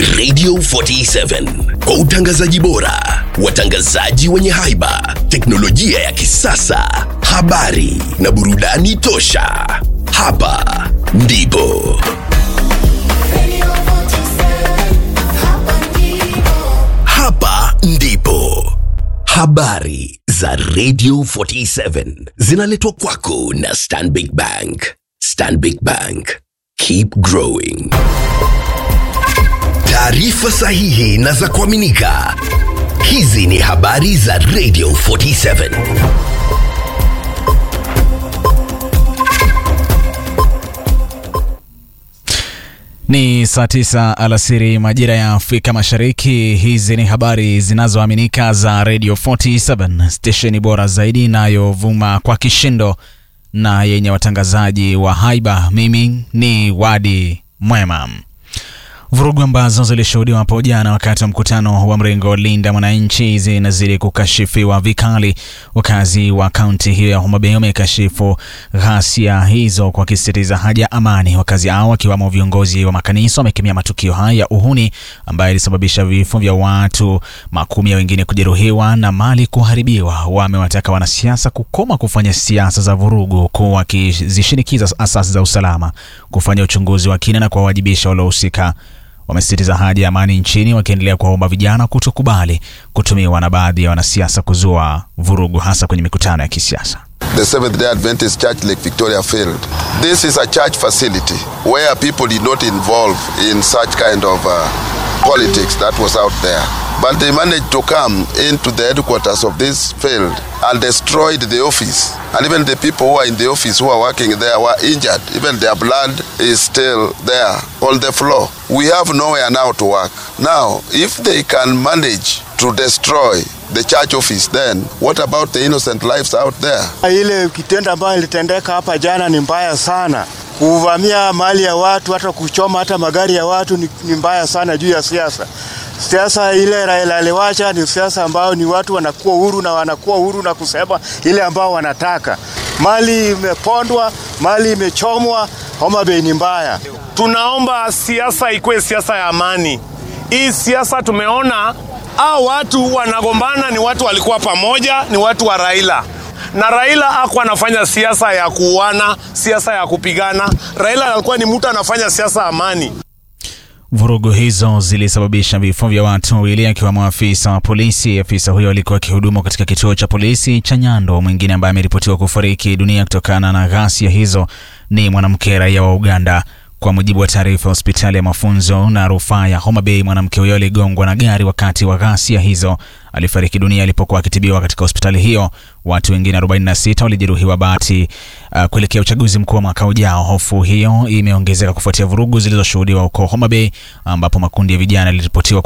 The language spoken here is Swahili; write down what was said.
Radio 47 kwa utangazaji bora, watangazaji wenye haiba, teknolojia ya kisasa, habari na burudani tosha. Hapa ndipo hapa ndipo habari za Radio 47 zinaletwa kwako na Stanbic Bank. Stanbic Bank, keep growing. Taarifa sahihi na za kuaminika. Hizi ni habari za Radio 47. Ni saa tisa alasiri majira ya Afrika Mashariki. Hizi ni habari zinazoaminika za Radio 47, stesheni bora zaidi inayovuma kwa kishindo na yenye watangazaji wa haiba. Mimi ni Wadi Mwema. Vurugu ambazo zilishuhudiwa hapo jana wakati wa mkutano wa mrengo Linda Mwananchi zinazidi kukashifiwa vikali. Wakazi wa kaunti hiyo ya Homa Bay wamekashifu ghasia hizo kwa kisisitiza haja ya amani. Wakazi hao wakiwamo viongozi wa makanisa wamekemea matukio haya ya uhuni ambayo ilisababisha vifo vya watu, makumi ya wengine kujeruhiwa na mali kuharibiwa. Wamewataka wanasiasa kukoma kufanya siasa za vurugu, huku wakizishinikiza asasi za usalama kufanya uchunguzi wa kina na kuwawajibisha waliohusika. Wamesisitiza haja ya amani nchini, wakiendelea kuwaomba vijana kutokubali kutumiwa na baadhi ya wanasiasa kuzua vurugu, hasa kwenye mikutano ya kisiasa. The Seventh day Adventist Church Lake Victoria failed. This is a church facility where people did not involve in such kind of uh, politics that was out there. But they managed to come into the headquarters of this field and destroyed the office. And even the people who are in the office who are working there were injured. Even their blood is still there on the floor. We have nowhere now to work. Now, if they can manage to destroy the church office, then what about the innocent lives out there? Ile kitendo ambayo ilitendeka hapa jana ni mbaya sana. Kuvamia mali ya watu, hata kuchoma hata magari ya watu ni, ni mbaya sana juu ya siasa. Siasa ile Raila aliwacha ni siasa ambayo ni watu wanakuwa huru na wanakuwa huru na kusema ile ambao wanataka. Mali imepondwa, mali imechomwa, Homa Bay ni mbaya. Tunaomba siasa ikuwe siasa ya amani. Hii siasa tumeona hao watu wanagombana, ni watu walikuwa pamoja, ni watu wa Raila na Raila hakuwa anafanya siasa ya kuuana, siasa ya kupigana. Raila alikuwa ni mtu anafanya siasa ya amani. Vurugu hizo zilisababisha vifo vya watu wawili akiwemo afisa wa polisi. Afisa huyo alikuwa akihudumu katika kituo cha polisi cha Nyando. Mwingine ambaye ameripotiwa kufariki dunia kutokana na ghasia hizo ni mwanamke raia wa Uganda. Kwa mujibu wa taarifa ya hospitali ya mafunzo na rufaa ya Homa Bay, mwanamke huyo aligongwa na gari wakati wa ghasia hizo. Alifariki dunia alipokuwa akitibiwa katika hospitali hiyo. Watu wengine 46 walijeruhiwa bahati uh, kuelekea uchaguzi mkuu wa mwaka ujao. Hofu hiyo imeongezeka kufuatia vurugu zilizoshuhudiwa huko Homa Bay ambapo makundi ya vijana yaliripotiwa